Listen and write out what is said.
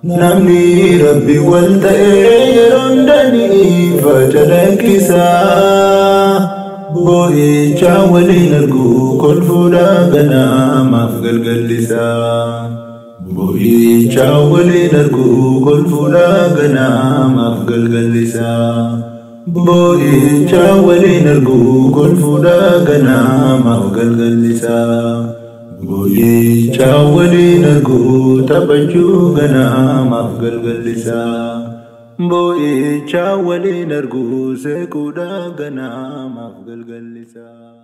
Namni rabbi wal ta'ee yeroon danii faca lakkisaa. Boo'icha waliin arguu kolfuudha ganaamaaf galgallisaa. Boo'icha waliin arguu kolfuudha ganaamaaf galgallisaa. Boo'icha waliin arguu kolfuudha ganaamaaf galgallisaa. Boo'icha waliin arguu taphachuu ganaamaaf galgallisaa. Boo'icha waliin arguu seequudha ganaamaaf galgallisaa.